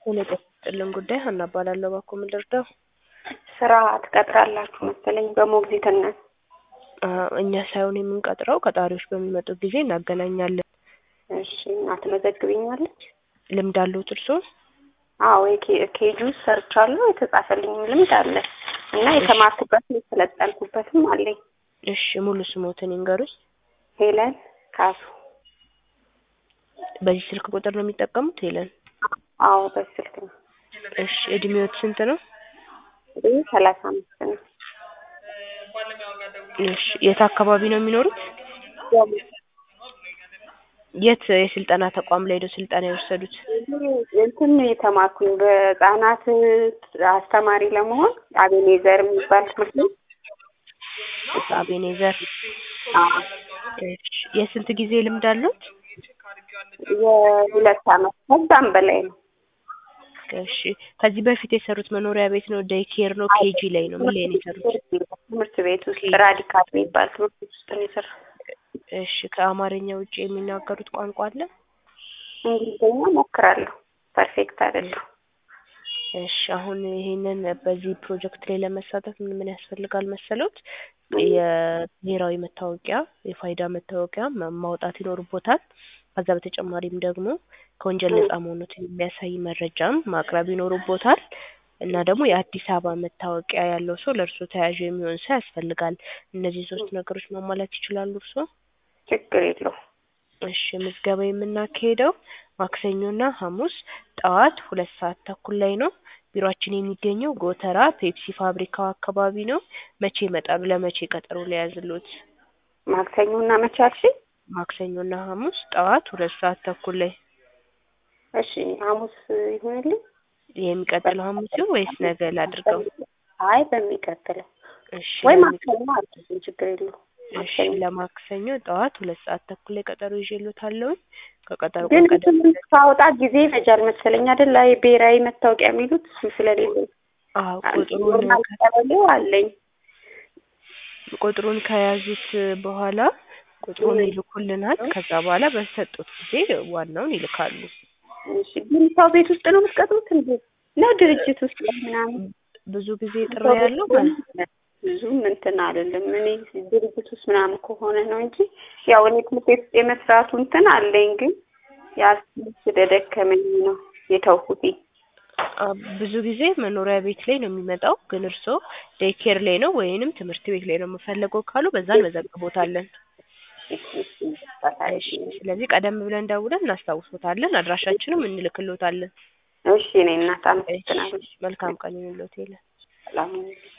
ጤና ይስጥልን ጉዳይ ሀና እባላለሁ። እባክዎ ምን ልርዳው? ስራ ትቀጥራላችሁ መሰለኝ በሞግዚትነት። አዎ፣ እኛ ሳይሆን የምንቀጥረው ቀጣሪዎች በሚመጡ ጊዜ እናገናኛለን። እሺ እና ትመዘግቢኛለች? ልምድ አለዎት እርስዎ? አዎ የኬ- ኬጂ ውስጥ ሰርቻለሁ። የተጻፈልኝም ልምድ አለ እና የተማርኩበትም የሰለጠንኩበትም አለኝ። እሺ ሙሉ ስሞትን ይንገሩኝ። ሄለን ካሱ። በዚህ ስልክ ቁጥር ነው የሚጠቀሙት ሄለን? አዎ በስልክ ነው። እሺ እድሜዎት ስንት ነው? ይህ ሰላሳ አምስት ነው። እሺ የት አካባቢ ነው የሚኖሩት? የት የስልጠና ተቋም ላይ ነው ስልጠና የወሰዱት? እንትን የተማርኩኝ በህጻናት አስተማሪ ለመሆን አቤኔዘር የሚባል ትምህርት ቤት አቤኔዘር። አዎ፣ እሺ የስንት ጊዜ ልምድ አለዎት? የሁለት አመት ከዛም በላይ ነው። እሺ ከዚህ በፊት የሰሩት መኖሪያ ቤት ነው? ዴይ ኬር ነው? ኬጂ ላይ ነው? ምን ላይ ነው የሰሩት? ትምህርት ቤት ውስጥ ራዲካል የሚባል ትምህርት ቤት ውስጥ ነው የሰራሁት። እሺ ከአማርኛ ውጭ የሚናገሩት ቋንቋ አለ? እንግሊዝኛ ሞክራለሁ። ፐርፌክት አይደለሁ። እሺ አሁን ይሄንን በዚህ ፕሮጀክት ላይ ለመሳተፍ ምን ምን ያስፈልጋል መሰሎት? የብሔራዊ መታወቂያ፣ የፋይዳ መታወቂያ ማ- ማውጣት ይኖርቦታል። ከዛ በተጨማሪም ደግሞ ከወንጀል ነጻ መሆኑን የሚያሳይ መረጃም ማቅረብ ይኖርቦታል። እና ደግሞ የአዲስ አበባ መታወቂያ ያለው ሰው ለእርሶ ተያዥ የሚሆን ሰው ያስፈልጋል። እነዚህ ሶስት ነገሮች ማሟላት ይችላሉ እርስዎ? ችግር የለውም። እሺ ምዝገባ የምናካሄደው ማክሰኞና ሐሙስ ጠዋት ሁለት ሰዓት ተኩል ላይ ነው። ቢሮአችን የሚገኘው ጎተራ ፔፕሲ ፋብሪካው አካባቢ ነው። መቼ ይመጣሉ? ለመቼ ቀጠሮ ሊያዝልዎት? ማክሰኞና መቼ አልሽኝ? ማክሰኞና ሐሙስ ጠዋት ሁለት ሰዓት ተኩል ላይ። እሺ ሐሙስ ይሁንልኝ። የሚቀጥለው ሐሙስ ይሁን ወይስ ነገ ላድርገው? አይ በሚቀጥለው እሺ ወይ ለሚ- ማክሰኞ አልኩኝ። ችግር የለውም። እሺ ለማክሰኞ ጠዋት ሁለት ሰዓት ተኩል ላይ ቀጠሮ ይዤልዎታለሁ። ከቀጠሮ ግን ቀን ቀደም እንትን ሳወጣ ጊዜ ይፈጃል መሰለኝ አይደል? አይ ብሔራዊ መታወቂያ የሚሉት እሱ ስለሌለኝ አዎ ቁጥሩን ኖርማል ቀበሌው አለኝ። ቁጥሩን ከያዙት በኋላ ቁጥሩን ይልኩልናል። ከዛ በኋላ በሰጡት ጊዜ ዋናውን ይልካሉ። እሺ ግን ሰው ቤት ውስጥ ነው የምትቀጥሩት እንዴ? ነው ድርጅት ውስጥ ምናምን? ብዙ ጊዜ ጥሪ ያለው ማለት ብዙም እንትን አይደለም። እኔ ድርጅት ውስጥ ምናምን ከሆነ ነው እንጂ ያው እኔ ትምህርት ቤት ውስጥ የመስራቱ እንትን አለኝ። ግን ያ ስለደከመኝ ነው የተውኩት። አ፣ ብዙ ጊዜ መኖሪያ ቤት ላይ ነው የሚመጣው። ግን እርስዎ ዴይ ኬር ላይ ነው ወይንም ትምህርት ቤት ላይ ነው የምፈልገው ካሉ በዛ እንመዘግቦታለን። እሺ፣ ስለዚህ ቀደም ብለን ደውለን እናስታውሶታለን። አድራሻችንም እንልክሎታለን። እሺ እኔ እናት አመሰግናለሁ። መልካም ቀን ይሁንልዎት። ሰላም ሁኑ።